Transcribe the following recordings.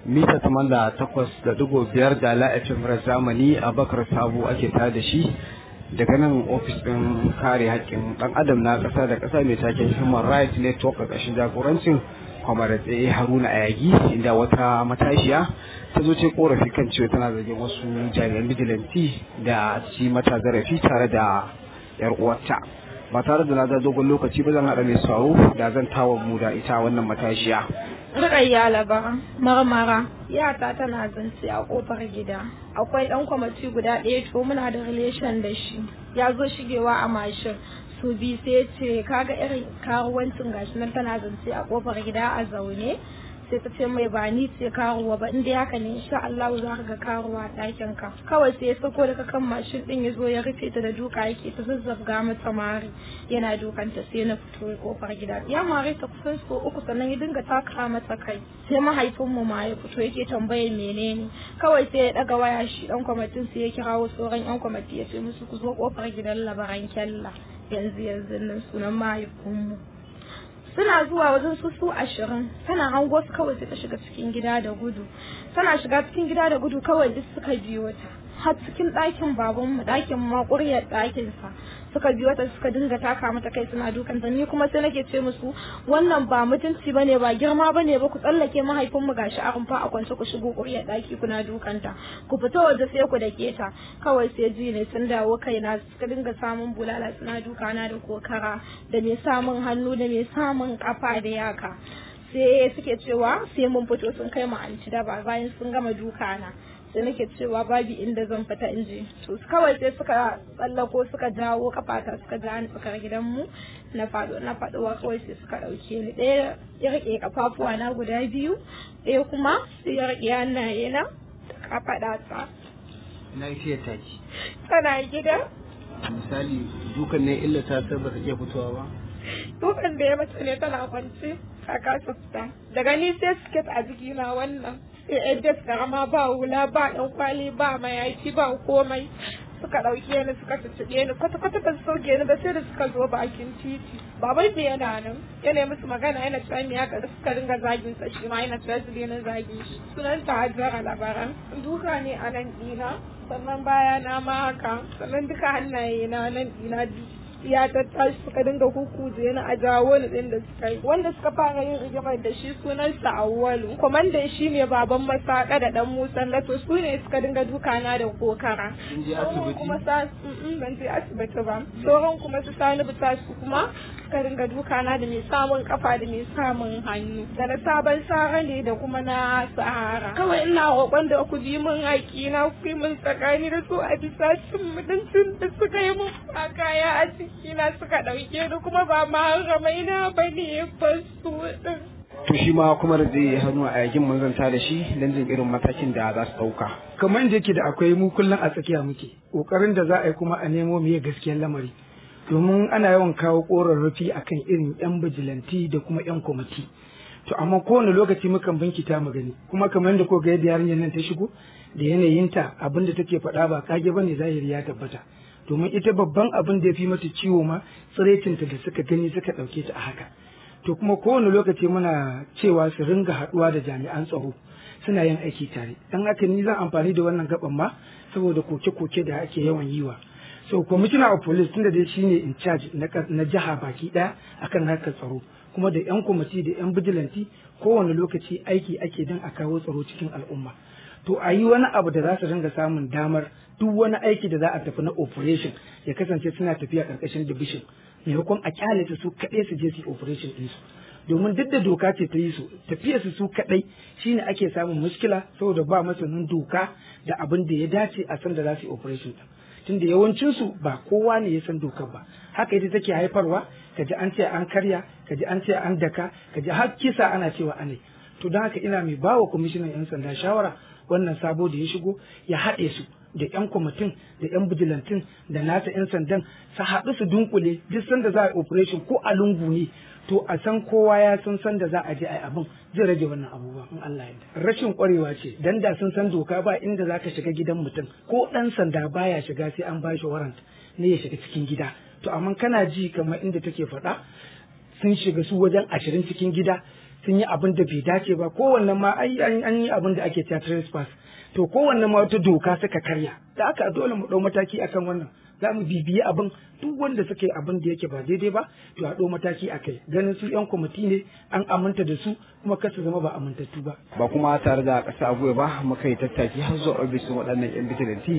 mita taman da takwas da digo biyar da la'afin zamani a bakar sabo ake tare da shi daga nan ofis ɗin kare haƙƙin ɗan adam na ƙasa da ƙasa mai taken human rights network a ƙarshen jagorancin kwamar tsaye haruna ayagi inda wata matashiya ta zo ce korafi kan cewa tana zargin wasu jami'an bijilanti da ci mata zarafi tare da yar uwarta ba tare da na da dogon lokaci ba zan haɗa mai sauro da zan tawa mu da ita wannan matashiya Rukayya labara marmara yata tana zance a kofar gida akwai dan kwamati guda ɗaya to muna da relation da shi ya zo shigewa a mashin su bi sai ce kaga irin karuwancin gashi nan tana zance a kofar gida a zaune sai ta ce mai ba ni ce karuwa ba inda haka ne insha Allah za ka ga karuwa a ɗakin ka kawai sai ya sako daga kan mashin din ya zo ya rufe ta da duka yake ta zazzabga mata mari yana dukanta sai na fito kofar gida ya mare ta kusan so uku sannan ya dinga taka mata kai sai mahaifinmu ma ya fito yake tambayar menene kawai sai ya daga waya shi dan kwamitin sai ya kirawo sauran yan kwamiti ya ce musu ku zo kofar gidan labaran kyalla yanzu yanzu nan sunan mahaifinmu suna zuwa wajen su su ashirin tana hango su kawai sai ta shiga cikin gida da gudu tana shiga cikin gida da gudu kawai duk suka biyo ta har cikin ɗakin babanmu ɗakin ma ƙuryar ɗakinsa suka biyo ta suka dinga taka mata kai suna dukan ta ni kuma sai nake ce musu wannan ba mutunci bane ba girma bane ba ku tsallake mahaifinmu gashi a rumfa a kwance ku shigo ƙuryar ɗaki kuna dukanta ku fita waje sai ku dake ta kawai sai ji ne sun dawo kaina suka dinga samun bulala suna dukana da kokara da me samun hannu da me samun kafa da yaka sai suke cewa sai mun fito sun kai mu anti daba bayan sun gama dukana sai nake cewa babu inda zan fita in je to kawai sai suka tsallako suka jawo kafata suka ja ni tsakar gidanmu na faɗo na faɗowa kawai sai suka ɗauke ni ɗaya ya rike kafafuwa na guda biyu ɗaya kuma sai ya rike hannaye na kafaɗa ta na yi taki tana gida misali dukan ne illa ta ta ba ta iya fitowa ba dukan da ya mace ne tana kwance a kasa fita daga ni sai siket a jikina wannan sai yan jas karama ba hula ba ɗan kwali ba mayafi ba komai suka ɗauke ni suka cicciɓe ni kwata kwata ba su sauke ni ba sai da suka zo bakin titi baban da yana nan yana musu magana yana cewa me haka suka dinga zagin sa shi ma yana cewa su daina zagin shi sunan ta hajjara labaran duka ne a nan ɗina sannan baya na ma haka sannan duka hannaye na nan ɗina ya tattashi suka dinga hukuje na a jawo ni din da suka yi wanda suka fara yin rigimar da shi sunansa awwalu kwamandan shi ne baban masaka da dan musan lato su ne suka dinga dukana da kokara Kin je asibiti? kuma sa mm, ban je asibiti ba sauran kuma su sani bita su kuma suka dinga dukana da mai samun kafa da mai samun hannu da na sabon sara ne da kuma na sahara kawai ina roƙon da ku bi min haƙi na ku yi min tsakani da su a bisa cin mutuncin da suka yi min a kaya a ciki na suka ɗauke ni kuma ba ma ramai na ba ne ba su ɗin. to shi ma kuma da zai hannu a yakin manzanta da shi don jin irin matakin da za su ɗauka kamar da yake da akwai mu kullum a tsakiya muke kokarin da za a yi kuma a nemo miye gaskiyar lamari domin ana yawan kawo korarrafi akan irin yan bijilanti da kuma yan kwamiti to amma kowane lokaci mukan binkita mu gani kuma kamar da ko ga yadda yarinyar nan ta shigo da yanayinta abin da take faɗa ba kage bane zahiri ya tabbata domin ita babban abin da ya fi mata ciwo ma tsiraicinta da suka gani suka ɗauke ta a haka to kuma kowane lokaci muna cewa su ringa haɗuwa da jami'an tsaro suna yin aiki tare dan haka ni zan amfani da wannan gaban ma saboda koke-koke da ake yawan yi wa so commissioner of police tunda dai shine in charge na kas- na jiha baki ɗaya akan harkar tsaro kuma da yan kwamiti da yan bijilanti kowane lokaci aiki ake don a kawo tsaro cikin al'umma to a yi wani abu da za su ringa samun damar duk wani aiki da za a tafi na operation ya kasance suna tafiya karkashin division maimakon a kyale su su kaɗai su je su yi operation ɗinsu domin duk da doka ce ta yi su tafiya su su kaɗai shine ake samun muskila saboda ba masanin doka da abin da ya dace a san da za su yi operation ɗin tunda yawancinsu ba kowa ne ya san dokar ba haka ita take haifarwa kaji an ce an karya kaji an ce an daka kaji har kisa ana cewa anai to don haka ina mai bawa kwamishinan yan sanda shawara wannan sabo da ya shigo ya haɗe su da yan kwamitin da yan bijilantin da nasa yan sandan su haɗu su dunkule duk sanda za a yi operation ko a lungu ne to a san kowa ya san sanda za a je a yi abin zai rage wannan abubuwa in Allah ya rashin kwarewa ce dan da sun san doka ba inda za ka shiga gidan mutum ko ɗan sanda baya shiga sai an bashi warrant ne ya shiga cikin gida to amma kana ji kamar inda take faɗa sun shiga su wajen ashirin cikin gida sun yi abin da bai dace ba kowanne ma ai an yi abin da ake cewa trespass to kowanne ma wata doka suka karya da aka dole mu ɗau mataki akan wannan za mu bibiyi abin duk wanda suka yi abin da yake ba daidai ba to a ɗau mataki a kai ganin su yan kwamiti ne an aminta da su kuma kar su zama ba amintattu ba ba kuma tare da ƙasa abuwa ba muka yi tattaki har zuwa ofisin waɗannan yan bijilanti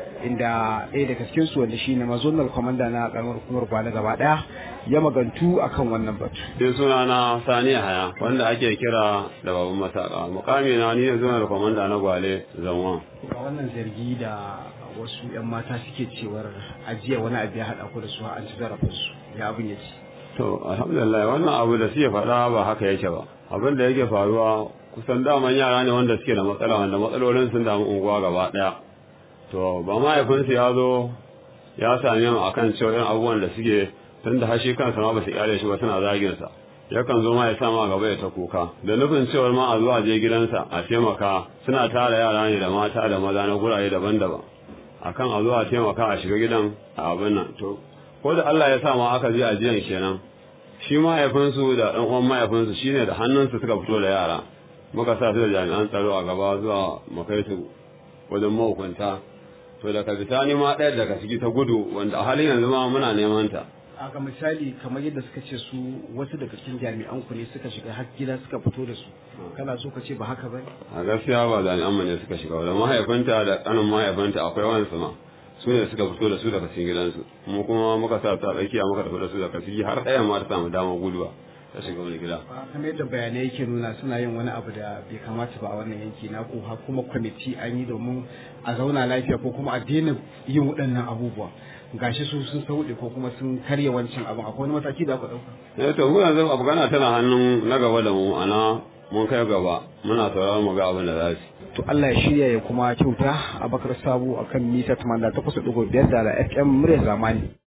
inda ɗaya daga cikin su wanda shine mazonal kwamanda na ƙaramar hukumar gwale gaba ɗaya ya magantu akan wannan batu. Sai suna na Sani Haya wanda ake kira da babban masaka. Mukami na ni ne zonal kwamanda na gwale zanwa. Ga wannan zargi da wasu 'yan mata suke cewar ajiya wani abu ya haɗa ku da su an ci zarafinsu ya abin ya ci. To alhamdulillah wannan abu da suke faɗa ba haka yake ba. Abin da yake faruwa kusan daman yara ne wanda suke da matsala wanda matsalolin sun damu unguwa gaba ɗaya. To ba mahaifinsu ya zo ya same mu akan cewa irin abubuwan da suke tun da hashi kansa ma ba su iyale shi ba suna zagin sa. Yakan zo ma ya sa ma gaba ya ta kuka. Da nufin cewar ma a zuwa je gidansa a taimaka suna tara yara ne da mata da maza na gurare daban-daban. Akan a zuwa taimaka a shiga gidan a abin nan. To ko da Allah ya sa ma aka je ajiyan kenan shi mahaifinsu da ɗan uwan mahaifinsu shine da hannunsu suka fito da yara muka sa su da jami'an tsaro a gaba zuwa makai su wajen mahukunta to daga bisani ma ɗaya daga ciki ta gudu wanda a halin yanzu ma muna neman ta a ga misali kamar yadda suka ce su wasu daga cikin jami'an ku ne suka shiga har gida suka fito da su kana so ka ce ba haka ba a gaskiya ba jami'an mu ne suka shiga da mahaifinta da ƙanin mahaifinta akwai wani sama su ne suka fito da su daga cikin gidansu mu kuma muka sa ta tsakiya muka tafi da su daga ciki har ɗayan ma ta samu damar guduwa ta shiga wani gida. kamar yadda bayanai yake nuna suna yin wani abu da bai kamata ba a wannan yanki na ko har kuma kwamiti an yi domin a zauna lafiya ko kuma a daina yin waɗannan abubuwa gashi su sun sauɗe ko kuma sun karya wancan abin akwai wani mataki da aka ɗauka. eh to mu yanzu afgana tana hannun na gaba da mu ana mun kai gaba muna sauraron mu ga abin da za su. to Allah ya shirya ya kuma kyauta a bakar sabu akan mita 88.5 da FM murya zamani.